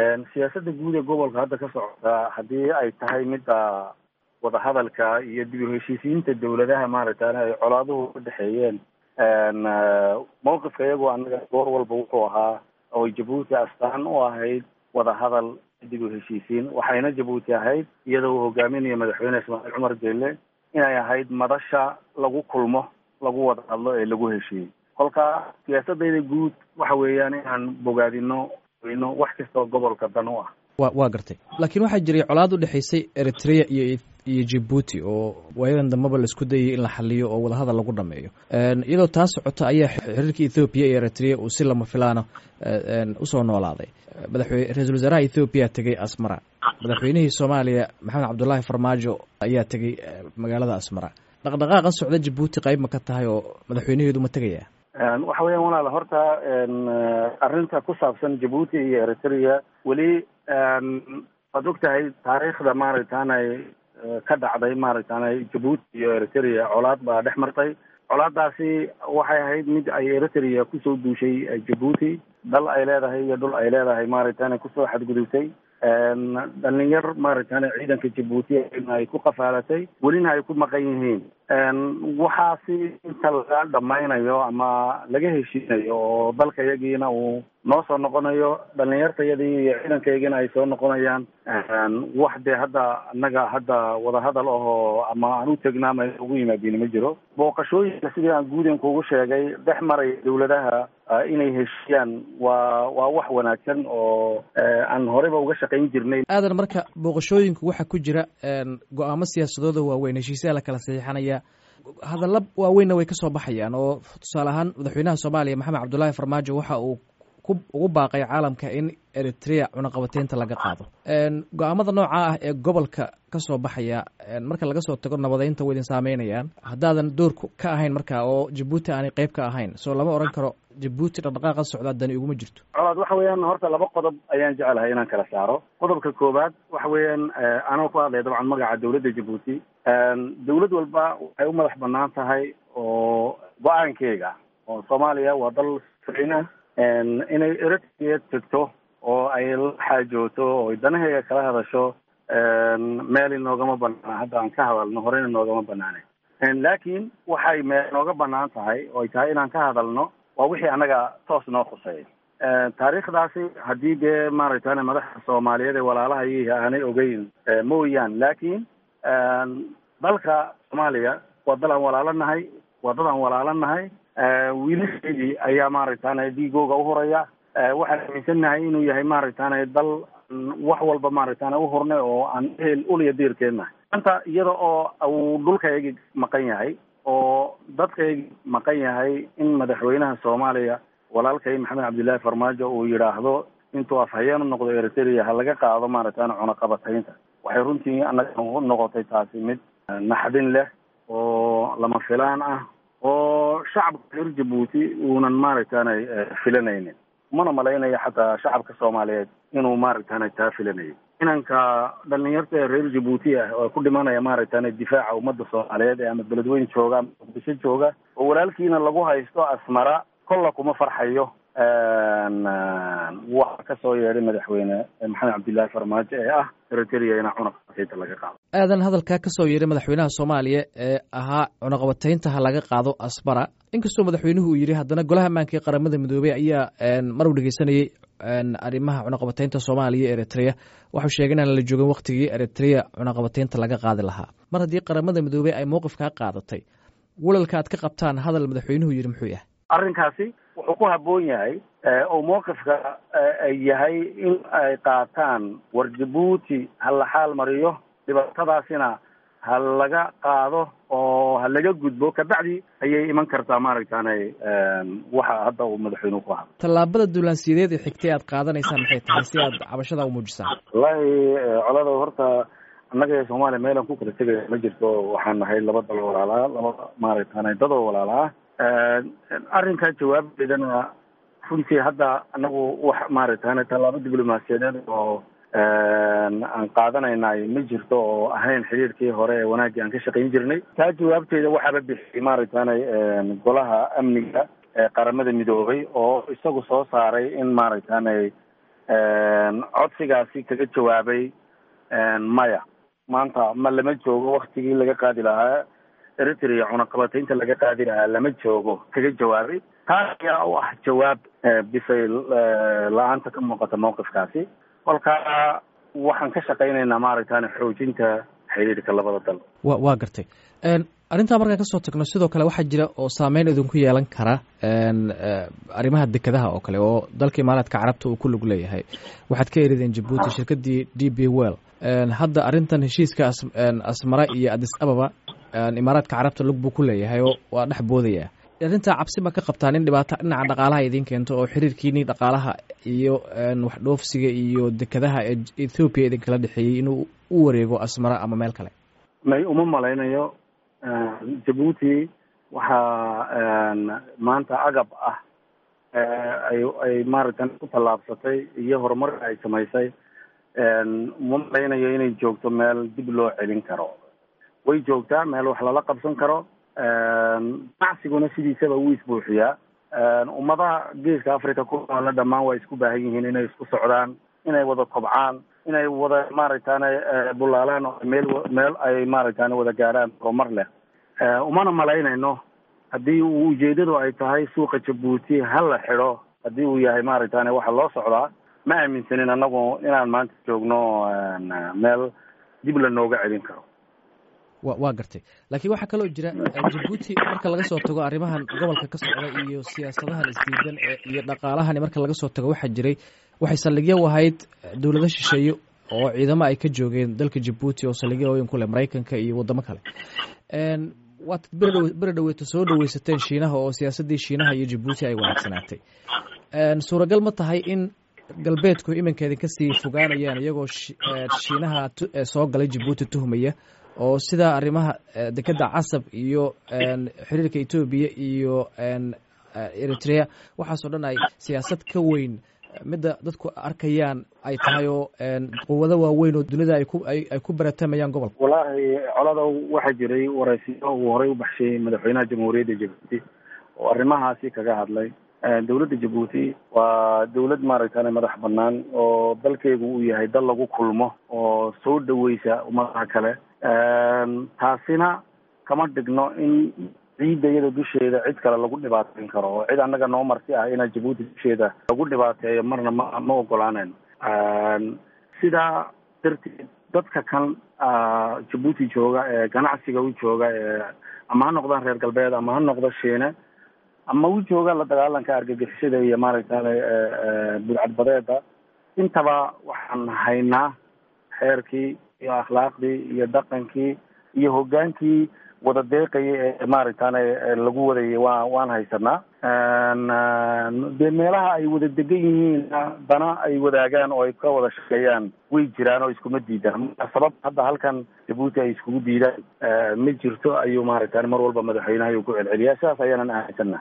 siyaasadda guud ee gobolka hadda ka socota haddii ay tahay midda wadahadalka iyo dib u heshiisiinta dawladaha maaragtay ay colaaduhu ka dhexeeyeen mawqifka iyagoo annaga goor walba wuxuu ahaa oo jabuuti astaan u ahayd wadahadal dib u heshiisiin waxayna jabuuti ahayd iyadoo uu hogaaminayo madaxweyne ismaaciil cumar geelle inay ahayd madasha lagu kulmo lagu wada hadlo ee lagu heshiiyey kolka siyaasadayda guud waxa weeyaan inaan bogaadino weyno wax kastoo gobolka dan u ah wa waa gartay laakiin waxaa jiray colaad u dhexaysay eritrea iyo iyo jibuuti oo waayadan dambeba laisku dayay in la xaliyo oo wadahadal lagu dhameeyo iyadoo taa socota ayaa xiriirka ethoobiya iyo eritrea uu si lama filaana usoo noolaaday madaxwe ra-iisul wasaaraha ethoobiya tegey asmara madaxweynihii soomaaliya maxamed cabdullaahi farmaajo ayaa tegey magaalada asmara dhaqdhaqaaqa socda jabuuti qayb ma ka tahay oo madaxweynaheedu ma tegaya waxa weeyaan walaal horta arrinta ku saabsan jabuuti iyo eritrea weli waad og tahay taariikhda maaragtaanay ka dhacday maaragtaanay jabuuti iyo eritrea colaad baa dhex martay colaadaasi waxay ahayd mid ay eritrea kusoo duushay jabuuti dal ay leedahay iyo dhul ay leedahay maaragtaanay kusoo xadgudubtay dhalinyar maaragtane ciidanka jabuuti ay ku qafaalatay welina ay ku maqan yihiin waxaasi inta laga dhamaynayo ama laga heshiinayo oo dalka yagiina uu noo soo noqonayo dhalinyartayadii iyo ciidankayagiina ay soo noqonayaan wax dee hadda annaga hadda wadahadal ahoo ama aan u tegnaama ugu yimaadin ma jiro booqashooyinka sidii aan guuden kugu sheegay dhex maray dawladaha inay heshiiyaan waa waa wax wanaagsan oo aan horeyba uga shaqayn jirnay aadan marka booqashooyinku waxaa ku jira go-aamo siyaasadooda waaweyn heshiisyaa la kala saxiixanaya hadalla waaweynna way ka soo baxayaan oo tusaale ahaan madaxweynaha soomaaliya maxamed cabdullaahi farmaajo waxa uu ugu baaqay caalamka in eritrea cunaqabateynta laga qaado go-aamada nooca ah ee gobolka ka soo baxaya marka laga soo tago nabadeynta way idin saameynayaan haddaadan door ka ahayn marka oo jabuuti aanay qeyb ka ahayn soo lama odhan karo jabuuti dhaqdhaqaaqa socdaa dani iguma jirto colaad waxa weeyaan horta laba qodob ayaan jecelahay inaan kala saaro qodobka koowaad waxa weeyaan anoo ku hadlaya dabcan magaca dawladda jabuuti dawlad walba waxay u madax banaan tahay oo go-aankeega oo soomaaliya waa dal sina inay eritrea tegto oo ay la xaajooto oo danaheega kala hadasho meel inoogama banaana hadda aan ka hadalno horeyna noogama banaane laakiin waxay meel nooga banaan tahay oo ay tahay inaan ka hadalno waa wixii annaga toos noo khuseeya taariikhdaasi haddii dee maaragtane madaxda soomaaliyeed ee walaalaha iyihi aanay ogeyn mooyaan laakiin dalka soomaaliya waa dal aan walaalo nahay waa dad aan walaalo nahay wiilasheedii ayaa maaragtane dhiigooga uhuraya waxaan aaminsannahay inuu yahay maaragtane dal wax walba maaragtane uhurnay oo aan ehel uliya diirkeennahay maanta iyada oo uu dhulkayagi maqan yahay oo dadkaygi maqan yahay in madaxweynaha soomaaliya walaalkay maxamed cabdillaahi farmaajo uu yidhaahdo intuu afhayeen u noqdo eritrea ha laga qaado maaragtane cunaqabataynta waxay runtii annaga noqotay taasi mid naxdin leh oo lama filaan ah oo shacabka reer jabuuti uunan maaragtane filanaynin mana malaynayo xataa shacabka soomaaliyeed inuu maaragtane taa filanayo inanka dhalinyarta ee reer jabuuti ah oo ku dhimanaya maaragtane difaaca ummadda soomaaliyeed ee ama beledweyn jooga ama muqdisho jooga oo walaalkiina lagu haysto asmara kolla kuma farxayo waxa ka soo yeedhay madaxweyne maxamed cabdillaahi farmaajo ee ah eritrea ina cunaqabataynta laga qaado aadan hadalkaa ka soo yeedhay madaxweynaha soomaaliya ee ahaa cunaqabataynta ha laga qaado asmara inkastoo madaxweynuhu uu yidhi haddana golaha ammaanka ee qaramada midoobey ayaa mar uu dhegeysanayey arrimaha cunaqabataynta soomaaliya e eritrea waxau sheegay inaan la joogin waktigii eritrea cunaqabataynta laga qaadi lahaa mar haddii qaramada midoobey ay mowqifkaa qaadatay walalka aad ka qabtaan hadal madaxweynuhu yidhi muxuu yahay arrinkaasi wuxuu ku habboon yahay oo mowqifka yahay in ay qaataan war jabuuti ha la xaal mariyo dhibaatadaasina ha laga qaado oo ha laga gudbo kabacdi ayay iman kartaa maaragtane waxa hadda uu madaxweynuhu ku hadlo tallaabada duulaansiyadeed ee xigtay aad qaadanaysaan maxay tahay si aad cabashada u muujisaan wallaahi colada horta annaga ee soomaaliya meelaan ku kala tegaya ma jirto waxaan nahay laba dal walaalaa laba maaragtane dadoo walaalaa arrinkaa jawaabteedana runtii hadda anagu wax maaragtane tallaabo diblomaasiyadeed oo aan qaadanaynaay ma jirto oo ahayn xiriirkii hore ee wanaaggii aan ka shaqayn jirnay taa jawaabteeda waxaaba bixiyay maaragtane golaha amniga ee qaramada midoobay oo isagu soo saaray in maaragtane codsigaasi kaga jawaabay maya maanta ma lama joogo waktigii laga qaadi lahaa eritrea cunaqabataynta laga qaadi lahaa lama joogo kaga jawaabay taas ayaa u ah jawaab bisay la-aanta ka muuqata mawqifkaasi kolkaa waxaan ka shaqaynaynaa maaragtaan xoojinta xiriirka labada dal wa waa gartay arrintaa markaan kasoo tagno sidoo kale waxaa jira oo saameyn idinku yeelan kara arrimaha dekedaha oo kale oo dalka imaaraadka carabta uu ku lug leeyahay waxaad ka erideen jabuuti shirkadii d b well hadda arrintan heshiiska asmara iyo adis ababa imaaraadka carabta lug buu ku leeyahay oo waa dhex boodaya arrintaa cabsi ma ka qabtaan in dhibaato dhinaca dhaqaalaha idiin keento oo xiriirkiini dhaqaalaha iyo wax dhoofsiga iyo dekedaha ee ethoopiya idinkala dhexeeyey inuu u wareego asmara ama meel kale may uma malaynayo jabuuti waxaa maanta agab ah ay ay maaragtan ku tallaabsatay iyo horumarka ay samaysay uma malaynayo inay joogto meel dib loo celin karo way joogtaa meel wax lala qabsan karo ganacsiguna sidiisaba wuu isbuuxiyaa ummadaha geeska africa ku noole dhammaan waa isku baahan yihiin inay isku socdaan inay wada kobcaan inay wada maaragtane bulaalaan meel meel ay maaragtane wada gaarhaan horumar leh umana malaynayno haddii uu ujeedadu ay tahay suuqa jabuuti ha la xidho haddii uu yahay maaragtane waxa loo socdaa ma aaminsanin anagu inaan maanta joogno meel dib la nooga celin karo wa waa gartay laakiin waxaa kaloo jira jabuuti marka laga soo tago arrimahan gobolka ka socda iyo siyaasadahan isdiidan iyo dhaqaalahani marka laga soo tago waxaa jiray waxay saldhigyo u ahayd dowlado shisheeye oo ciidamo ay ka joogeen dalka jabuuti oo saldhigyooyin ku leh maraykanka iyo waddamo kale waad beri beri dhaweeto soo dhaweysateen shiinaha oo siyaasaddii shiinaha iyo jabuuti ay wanaagsanaatay suuragal ma tahay in galbeedku iminka idinka sii fogaanayaan iyagoo shiinaha soo galay jabuuti tuhmaya oo sidaa arrimaha dekedda casab iyo xiriirka etoobiya iyo eritrea waxaasoo dhan ay siyaasad ka weyn midda dadku arkayaan ay tahay oo quwado waaweyn oo dunida ay ku ay ku baratamayaan gobolka wallaahi colada waxaa jiray waraysiyo uu horey u baxshay madaxweynaha jamhuuriyadda jabuuti oo arrimahaasi kaga hadlay dowladda jabuuti waa dowlad maaragtane madax banaan oo dalkeegu uu yahay dal lagu kulmo oo soo dhaweysa ummadaha kale taasina kama dhigno in ciidda iyada dusheeda cid kale lagu dhibaateyn karo oo cid annaga noo marti ah inaa jabuuti dusheeda lagu dhibaateeyo marna ma ma ogolaanayno sidaa darteed dadka kan jabuuti jooga ee ganacsiga u jooga ee ama ha noqdaan reer galbeed ama ha noqdo shiine ama u jooga la dagaalanka argagixisada iyo maaragtane budcadbadeeda intaba waxaan haynaa xeerkii iyo akhlaaqdii iyo dhaqankii iyo hoggaankii wada deeqaya ee maaragtane lagu wadayay wa waan haysanaa dee meelaha ay wada degan yihiin dana ay wadaagaan oo ay ka wada shaqeeyaan way jiraan oo iskuma diidaan sabab hadda halkan jabuuti ay iskugu diidaan ma jirto ayuu maaragtane mar walba madaxweynaha ayuu ku celceliyaa sidaas ayaanan ahaysana